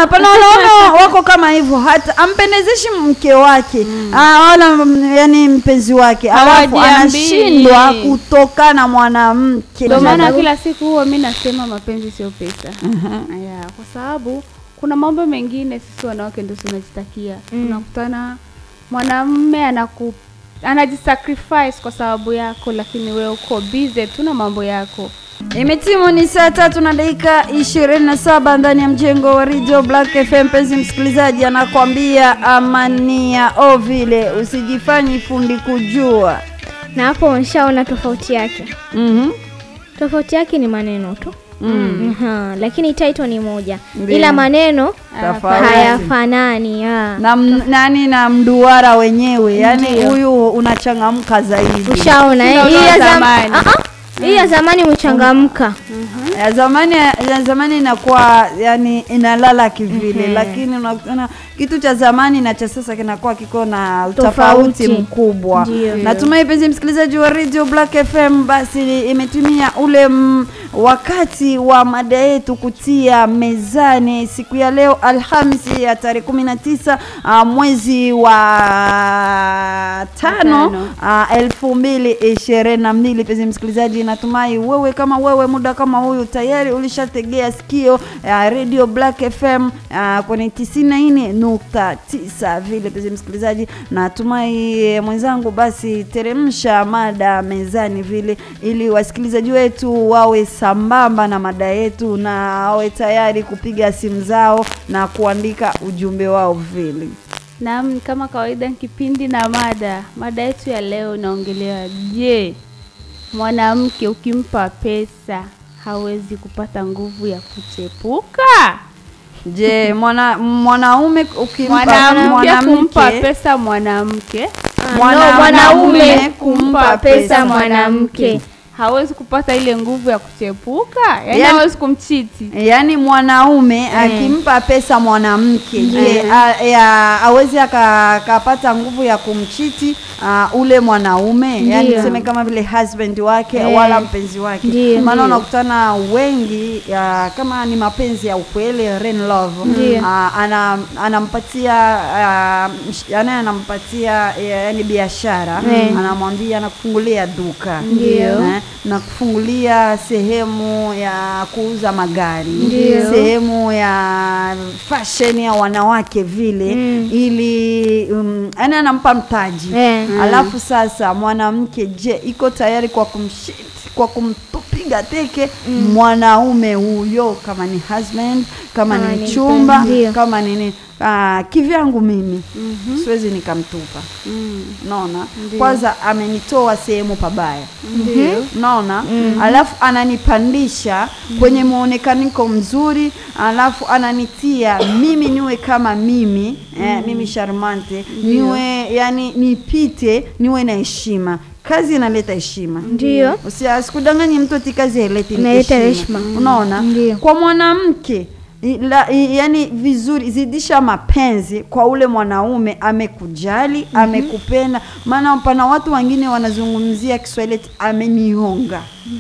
pana wanaume wako kama hivyo hata ampendezeshi mke wake ah, wala mm, yani mpenzi wake alafu Hawajiambii. anashindwa kutoka na mwanamke Ndio maana kila siku huwa mi nasema mapenzi sio pesa. Aya, kwa sababu kuna mambo mengine sisi wanawake ndio tunajitakia. Unakutana mwanamume anaku anajisacrifice kwa sababu yako, lakini wewe uko busy tu na mambo yako. Imetimu ni saa tatu na dakika ishirini na saba ndani ya mjengo wa Radio Black FM. Mpenzi msikilizaji, anakwambia amania o vile usijifanye fundi kujua. na hapo umeshaona tofauti yake. Mhm. Tofauti yake ni maneno tu Mm. Aha, lakini title ni moja, Ndiyo. ila maneno Tofauti. hayafanani. ah. na m- nani na mduara wenyewe, yani huyu unachangamka zaidi. Ushaona eh? Ndio Hii ya zam- zamani. Ah, ah. Hii ya zamani umechangamka. ya zamani ya zamani inakuwa yani inalala kivile, lakini unaona kitu cha zamani na cha sasa kinakuwa kiko na utofauti Tofauti. mkubwa. Ndio. Natumai penzi msikilizaji wa Radio Black FM, basi imetumia ule m, wakati wa mada yetu kutia mezani siku ya leo Alhamisi ya tarehe 19 uh, mwezi wa tano Tano. uh, elfu mbili ishirini na mbili. Penzi msikilizaji, natumai wewe kama wewe muda kama huyu tayari ulishategea sikio ya Radio Black FM uh, kwenye tisini na nne nukta tisa vile. Penzi msikilizaji, natumai eh, mwenzangu, basi teremsha mada mezani vile, ili wasikilizaji wetu wawe sambamba na mada yetu na wawe tayari kupiga simu zao na kuandika ujumbe wao vile. Naam, kama kawaida kipindi na mada. Mada yetu ya leo inaongelea je, mwanamke ukimpa pesa hawezi kupata nguvu ya kuchepuka? Je, mwana mwanaume ukimpa Mwanamke kumpa pesa mwanamke Ah, Mwanaume no, mwanaume kumpa kumpa pesa pesa mwanamke. hawezi kupata ile nguvu ya kuchepuka, yaani Yaani- hawezi kumchiti. yaani mwanaume akimpa pesa mwanamke je a- ya- awezi aka- akapata nguvu ya kumchiti uh, ule mwanaume yaani Ndiyo. tuseme kama vile husband wake Eh. wala mpenzi wake Ndiyo. maana Ndiyo. unakutana wengi ya, kama ni mapenzi ya ukweli real love Ndiyo. uh, ana, anampatia uh, msh- yaani anampatia yaani biashara Eh. anamwambia anakufungulia duka Ndiyo. Eh, na kufungulia sehemu ya kuuza magari Ndiyo. sehemu ya fashion ya wanawake vile Mm. ili um, yani anampa mtaji Eh. alafu sasa mwanamke je iko tayari kwa kumshit kwa kumpiga teke mwanaume huyo kama ni husband kama Kama ni ni mchumba mpenzi. Ndiyo. kama nini ah, kivyangu mimi siwezi nikamtupa Mm. naona Ndiyo. kwanza amenitoa sehemu pabaya Ndio. naona alafu ananipandisha kwenye muonekaniko mzuri alafu ananitia mimi niwe kama mimi eh, mimi charmante niwe yani nipite niwe na heshima kazi inaleta heshima Ndio. Usi- asikudanganye mtu ati kazi haileti Inaleta heshima heshima. unaona Ndio. kwa mwanamke i- la, i, yani vizuri zidisha mapenzi kwa ule mwanaume amekujali amekupenda maana pana watu wengine wanazungumzia Kiswahili eti amenihonga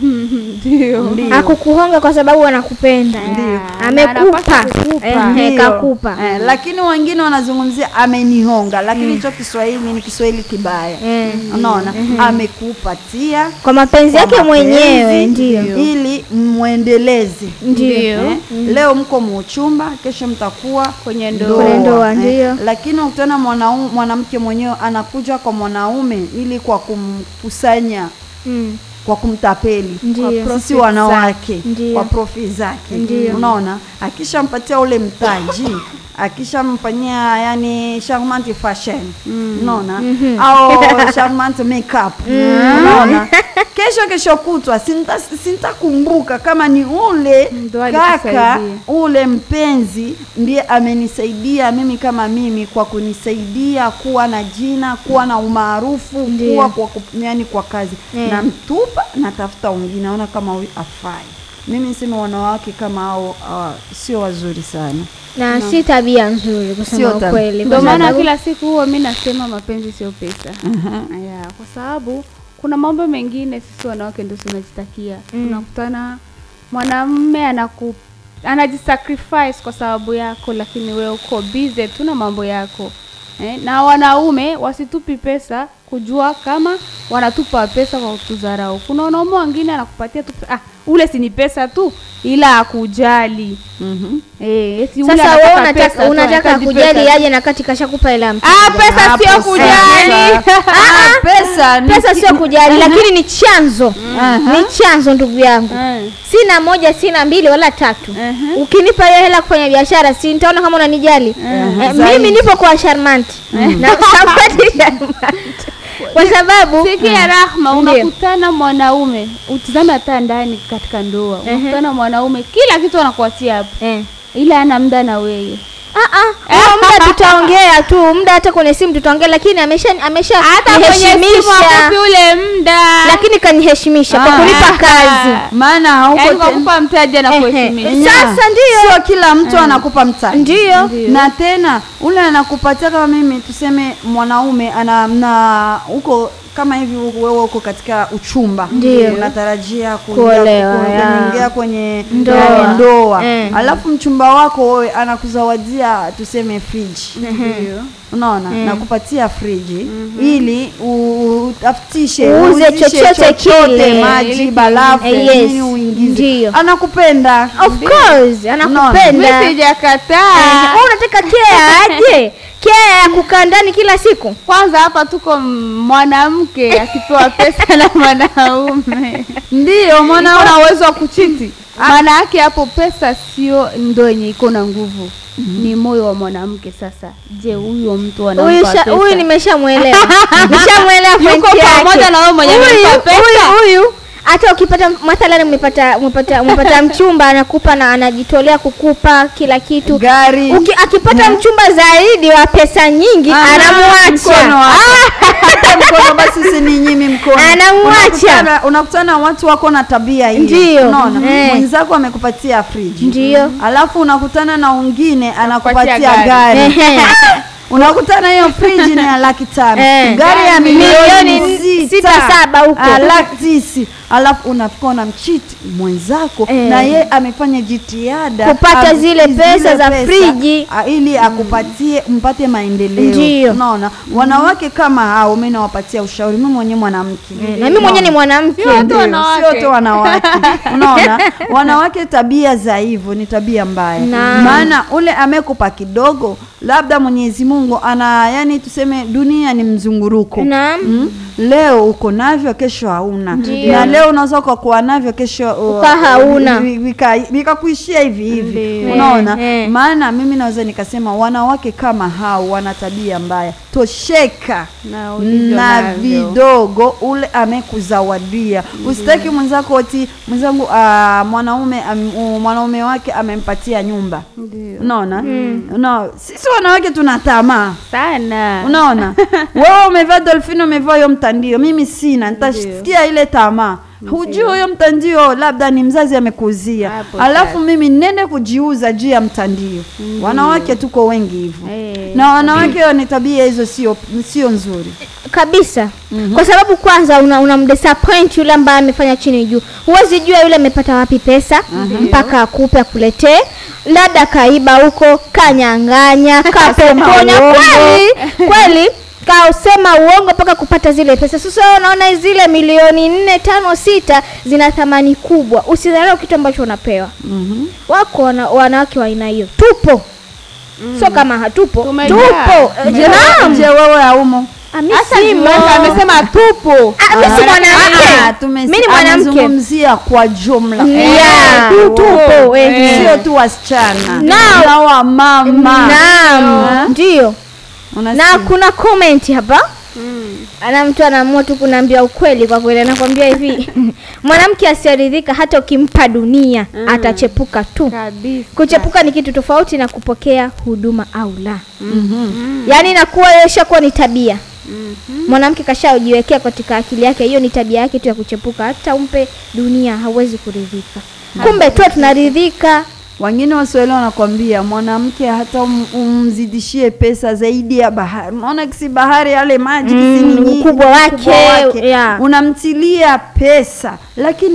Ndio. Ndio. Akukuhonga kwa sababu anakupenda. Ndio. Amekupa. Anapaswa kukupa. Eh, Ndio. kakupa. Eh, lakini wengine wanazungumzia amenihonga lakini hicho Kiswahili ni Kiswahili kibaya Eh. unaona amekupatia Kwa mapenzi kwa yake mapenzi, mwenyewe ndio. ili mwendeleze Ndio. eh? leo mko muuchumba kesho mtakuwa Kwenye ndoa. Kwenye ndoa, eh. ndio. lakini ukutana mwanau- mwanamke mwenyewe anakuja kwa mwanaume ili kwa kumkusanya Mm. kwa kumtapeli Ndio. sisi profit wanawake Ndio. kwa profi zake Ndio. unaona akishampatia ule mtaji akishamfanyia yani charmant fashion unaona au charmant makeup unaona kesho kesho kutwa sinta sintakumbuka kama ni ule Ndo kaka alikusaidia. ule mpenzi ndiye amenisaidia mimi kama mimi kwa kunisaidia kuwa na jina kuwa na umaarufu Ndio. kuwa kwa, kup- yani kwa kazi Eh. na mtupa natafuta wengine naona kama huyu afai mimi niseme wanawake kama hao uh, sio wazuri sana Na si tabia nzuri Sio kusema tab- ukweli. Ndio kwa maana sababu- kila siku huwa mi nasema mapenzi sio pesa. Aya, kwa sababu kuna mambo mengine sisi wanawake ndio tunajitakia. Mm. Unakutana mwanamume anaku anajisacrifice kwa sababu yako, lakini wewe uko busy tu na mambo yako eh? Na wanaume wasitupi pesa kujua kama wanatupa pesa kwa kutudharau. Kuna wanaume wengine anakupatia tu ah, ule si ni pesa tu, ila akujali Mhm. eh, eti ule Sasa wewe anataka pesa unataka tu, unataka anahitaji kujali pesa. aje na kati kashakupa hela ya mtu. Ah, pesa Hapo sio sasa. kujali. Ah, pesa ni Pesa ki- sio kujali, lakini ni chanzo. Aha. Ni chanzo ndugu yangu. Eh. Sina moja, sina mbili wala tatu. Mhm. Ukinipa hiyo hela kufanya biashara, si nitaona kama unanijali. Eh, Zaidi. mimi nipo kwa Sharmanti. Na sapoti Sharmanti. Kwa sababu Sikia Rahma, Ndiyo. unakutana mwanaume, utizame hata ndani katika ndoa, unakutana mwanaume kila kitu anakuachia hapo, eh ila ana muda na wewe. Ah ah, huo muda tutaongea tu, muda hata kwenye simu tutaongea, lakini amesha amesha Hata kwenye simu niheshimisha. akupi ule muda, Lakini kaniheshimisha kwa Ah. kunipa kazi. maana hauko yaani kwa ten- kupa mtaji na Ehe. kuheshimisha. Sasa ndio. sio kila mtu anakupa mtaji Ndio. Ndio. na tena ule anakupatia kama mimi tuseme mwanaume ana na huko kama hivi wewe uko katika uchumba Ndio. unatarajia kuingia- Kuolewa, ku- ya. kuingia kwenye Ndoa. eh, ndoa. Eh. alafu mchumba wako wewe anakuzawadia tuseme friji Ndio. unaona nakupatia friji ili u- utafutishe Uuze uuzishe chochote kile. maji Ili- barafu Eh, yes. nini uingize Ndio. anakupenda Of course, anakupenda. Mimi sijakataa. Wewe unataka kea aje? Kea ya kukaa ndani kila siku? Kwanza hapa tuko m- mwanamke akipewa pesa na mwanaume ndio mwana una uwezo wa kuchiti. Maana yake hapo pesa sio ndo yenye iko na nguvu, ni moyo wa mwanamke. Sasa je, huyo mtu Huyu anampa sha- pesa? huyu nimeshamuelewa. Nimeshamuelewa Yuko point yake. pamoja na wewe mwenye Huyu- amempa pesa. Huyu huyu hata ukipata mathalan umepata umepata umepata mchumba anakupa na anajitolea kukupa kila kitu. gari Uki, akipata mchumba zaidi wa pesa nyingi Ah, mkono anamwacha. wako. Hata mkono basi usininyimi mkono Anamwacha. Unakutana- unakutana watu wako na tabia hiyo Ndio. unaona Eh. mwenzako amekupatia friji Ndio. alafu unakutana na wengine anakupatia gari. gari Ehe. unakutana hiyo friji ni ya laki tano Eh. gari ya milioni Milioni sita sita, saba huko. Ah, laki tisi alafu unafika unamchiti mwenzako Eh. na ye amefanya jitihada Kupata am- zile pesa za pesa, friji. ah, ili akupatie mpate maendeleo Ndio. unaona wanawake kama hao mi nawapatia ushauri mi mwenyewe mwanamke Na mimi mwenyewe ni mwanamke. Sio tu Ndio, wanawake. sio tu wanawake unaona wanawake tabia za hivyo ni tabia mbaya Naam. maana ule amekupa kidogo labda mwenyezi mungu ana yani tuseme dunia ni mzunguruko Naam. Mm? leo uko navyo kesho hauna Ndio. na leo unaweza ukakuwa navyo kesho uh, Uka hauna. vi- vika- vikakuishia hivi hivi Ndio. unaona Eh, eh. maana mimi naweza nikasema wanawake kama hao wana tabia mbaya tosheka Na ulivyo na navyo. vidogo ule amekuzawadia usitaki mwenzako oti mwenzangu ah, mwanaume am, uh, mwanaume wake amempatia nyumba Ndio. unaona no, sisi wanawake tuna tamaa Sana. unaona wewe umevaa dolfini umevaa hiyo mtandio mimi sina nitasikia ile tamaa hujui huyo mtandio labda ni mzazi amekuzia Hapo alafu sasa. mimi nende kujiuza juu ya mtandio wanawake tuko wengi hivyo Eh, na wanawake ni tabia hizo sio sio nzuri kabisa kwa sababu kwanza una, una mdisappoint yule ambaye amefanya chini juu huwezi jua yule amepata wapi pesa mpaka akupe akuletee labda kaiba huko kanyang'anya kapokonya uongo. kweli kweli kausema uongo mpaka kupata zile pesa sasa wewe unaona zile milioni nne tano sita zina thamani kubwa usidharau kitu ambacho unapewa Mhm. wako wana, wanawake wa aina hiyo tupo sio kama hatupo Tumejaa. tupo Eh, Je, naam. je wewe haumo Ah, mi Hata simo. Jimweza amesema tupo. Ah, mi si Ah, mwanamke tume- mi ni mwanamke anazungumzia kwa jumla Yeah, Eh, tupo eh. eh. sio tu wasichana Now- na wamama naam ndio Unasikia? na kuna comment hapa Mm. ana mtu anaamua tu kunaambia ukweli kwa kweli anakwambia hivi mwanamke asiyeridhika hata ukimpa dunia atachepuka tu Kabisa. kuchepuka ni kitu tofauti na kupokea huduma au la Mhm. yaani inakuwa hiyo ishakuwa ni tabia mwanamke kashajiwekea katika akili yake hiyo ni tabia yake tu ya kuchepuka hata umpe dunia hawezi kuridhika kumbe tu tunaridhika wengine waswahili wanakwambia mwanamke hata um, umzidishie pesa zaidi ya bahari unaona kisi bahari yale maji Mm, kisi ni nyingi, ukubwa wake, ukubwa wake. yeah. unamtilia pesa lakini ha-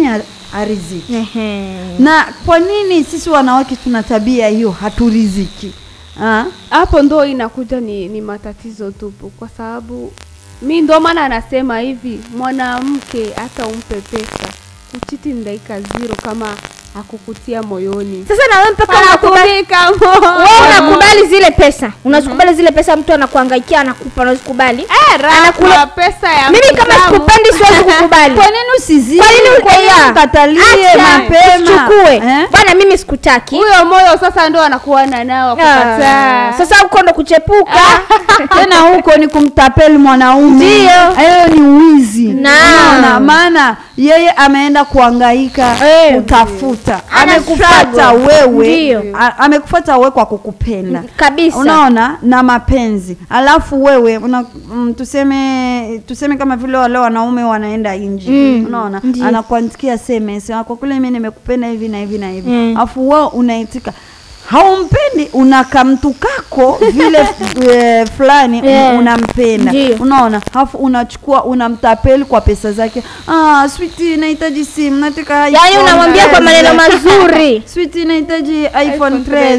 ariziki Ehe. na kwa nini sisi wanawake tuna tabia hiyo haturiziki Ah? hapo ndo inakuja ni, ni matatizo tupu, kwa sababu mi ndo maana anasema hivi, mwanamke hata umpe pesa kuchiti ni dakika zero kama akukutia moyoni sasa na wewe mpaka unakubali Anakunika moyo. wewe unakubali zile pesa unazikubali zile pesa mtu anakuhangaikia anakupa unazikubali Eh, raha Anakula- kwa pesa ya mimi kama mtamu. sikupendi siwezi kukubali kwa nini usizidi Kwa nini kwa nini ukaia? ukatalie Acha, mapema usichukue Eh? bwana mimi sikutaki huyo moyo sasa ndo anakuwa na nao Ah, kukataa sasa huko ndo kuchepuka tena huko ni kumtapeli mwanaume Ndio. hiyo ni wizi Naam. Unaona? maana yeye ameenda kuangaika Eh. kutafuta Ana amekufata struggle. wewe Ndio. a- amekufata wewe kwa kukupenda kabisa unaona na mapenzi alafu wewe una, mm, tuseme tuseme kama vile wale wanaume wanaenda nje Mm, unaona ndio. anakuandikia sms "Ah, kwa kweli mimi nimekupenda hivi na hivi na hivi Mm. alafu wewe unaitika haumpendi una kamtu kako vile e, fulani Yeah. unampenda Ndio. unaona alafu unachukua unamtapeli kwa pesa zake ah, switi nahitaji simu nataka yaani iPhone unamwambia kwa 13. maneno mazuri switi nahitaji iphone iPhone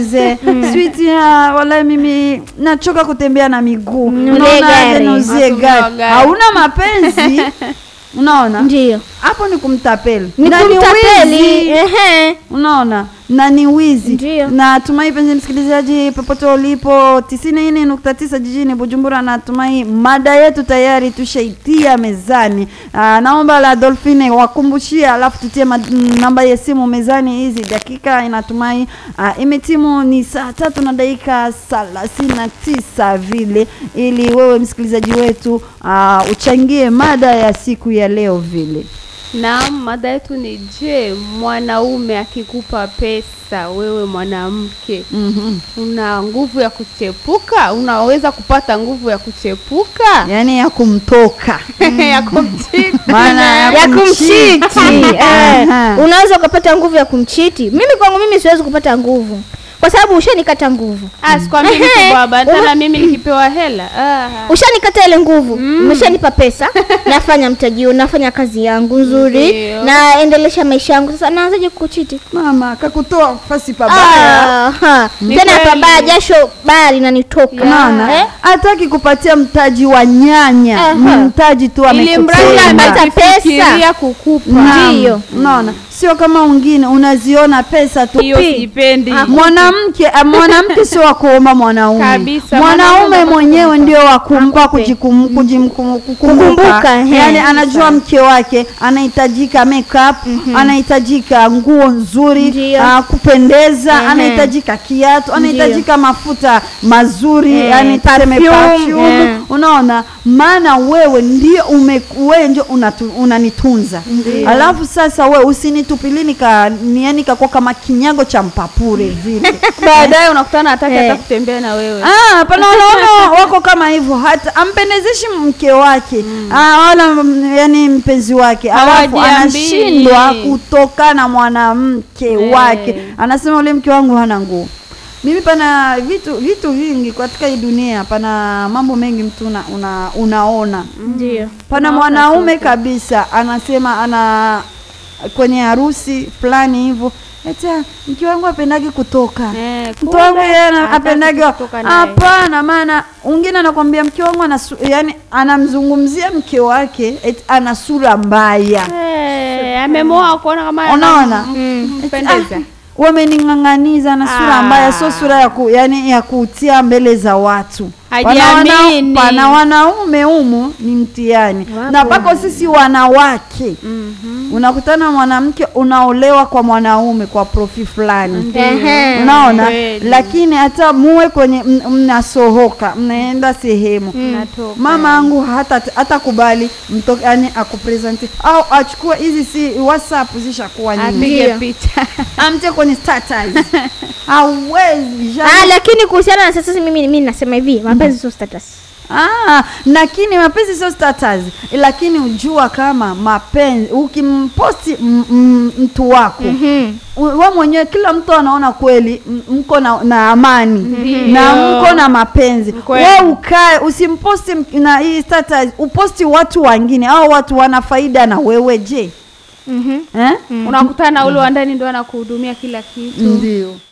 13 switi ah, wala mimi nachoka kutembea na miguu Nunulie Unaona, gari. aje niuzie Atumia gari gari. hauna mapenzi unaona ndio hapo ni kumtapeli ni Na ni kumtapeli wizi. ehe unaona na ni wizi Ndio. natumai penzi msikilizaji popote ulipo tisini nne nukta tisa jijini bujumbura natumai mada yetu tayari tushaitia mezani Aa, naomba la dolfine wakumbushia alafu tutie ma- mm, namba ya simu mezani hizi dakika inatumai aa, imetimu ni saa tatu na dakika thelathini na tisa vile ili wewe msikilizaji wetu aa, uchangie mada ya siku ya leo vile Naam, mada yetu ni je, mwanaume akikupa pesa, wewe mwanamke mm-hmm. una nguvu ya kuchepuka? Unaweza kupata nguvu ya kuchepuka yaani ya kumtoka ya kumchiti? maana ya kumchiti eh, Aha. unaweza ukapata nguvu ya kumchiti mimi kwangu mimi siwezi kupata nguvu kwa sababu ushanikata nguvu Ah, sikwambii Ehe. mtu baba, tena mimi nikipewa hela ah. ushanikata ile nguvu umeshanipa pesa nafanya mtajio nafanya kazi yangu nzuri Ndio. naendelesha maisha yangu sasa naanzaje kukuchiti mama kakutoa fasi pabaya Ah, ha. Ni tena kweli. pabaya jasho baya linanitoka unaona Eh? hataki kupatia mtaji wa nyanya Aha. ni mtaji tu ili mradi amekupenda amepata pesa. amefikiria kukupa Naam. Ndio. unaona sio kama wengine unaziona pesa tu hiyo pi. sipendi. Ah, mwanamke ah, mwanamke sio wa kuomba mwanaume Kabisa, mwanaume mwanaume mwenyewe anakupa. ndio wa kumpa Akupe. kujikum- kujim- kum- Kukumbuka, kukumbuka he. yani anajua mke wake anahitajika makeup anahitajika nguo nzuri Ndio. ah, kupendeza Ehe. anahitajika kiatu anahitajika mafuta mazuri Eh, yani tuseme perfume, perfume eh. unaona maana wewe ndio ume wewe ndio unatu- unanitunza alafu sasa we usinitupili nika ni- yani kakuwa kama kinyago cha mpapure vile baadaye unakutana hataki Eh. hata kutembea na wewe Ah, pana wanaona wako kama hivyo hata ampendezeshi mke wake ah, wala mm, yani mpenzi wake alafu Hawajiambii. anashindwa kutoka na mwanamke Eh. wake anasema ule mke wangu hana nguo mimi pana vitu vitu vingi katika hii dunia pana mambo mengi mtu una, una, unaona ndio pana Unaona mwanaume kabisa anasema ana kwenye harusi fulani hivyo eti "Ah, mke wangu apendagi kutoka Eh, mtu kumbe wangu yeye ana- hataki apendagi kutoka naye. hapana maana mwingine anakwambia mke wangu ana su- yani anamzungumzia mke wake eti ana sura mbaya Eh, amemoa kuona kama Unaona? mpendeza Ah, wamening'ang'aniza na sura Ah. mbaya sio sura ya ku, yani ya kutia mbele za watu Pana Hajiamini. wana- pana wanaume humu ni mtihani Wapo. na pako sisi wanawake unakutana mwanamke unaolewa kwa mwanaume kwa profi fulani Ehe. unaona Kweli. lakini hata muwe kwenye m- mnasohoka mnaenda sehemu Natoka. mama angu hata hata kubali mto yani akupresenti au achukue hizi si whatsapp zishakuwa nyingi apige Ndio. picha amte kwenye status hauwezi ah, lakini kuhusiana na sasa mimi mimi nasema hivi mapenzi sio status Ah, lakini mapenzi sio status, lakini ujua kama mapenzi ukimposti m- m- mtu wako Mhm. u- we mwenyewe, kila mtu anaona kweli m- mko na, na amani Ndiyo. na mko na mapenzi. Kweli. We ukae usimposti m- na hii status, uposti watu wengine au watu wana faida na wewe. Je, Mhm. eh? unakutana ule wa ndani ndo anakuhudumia kila kitu Ndio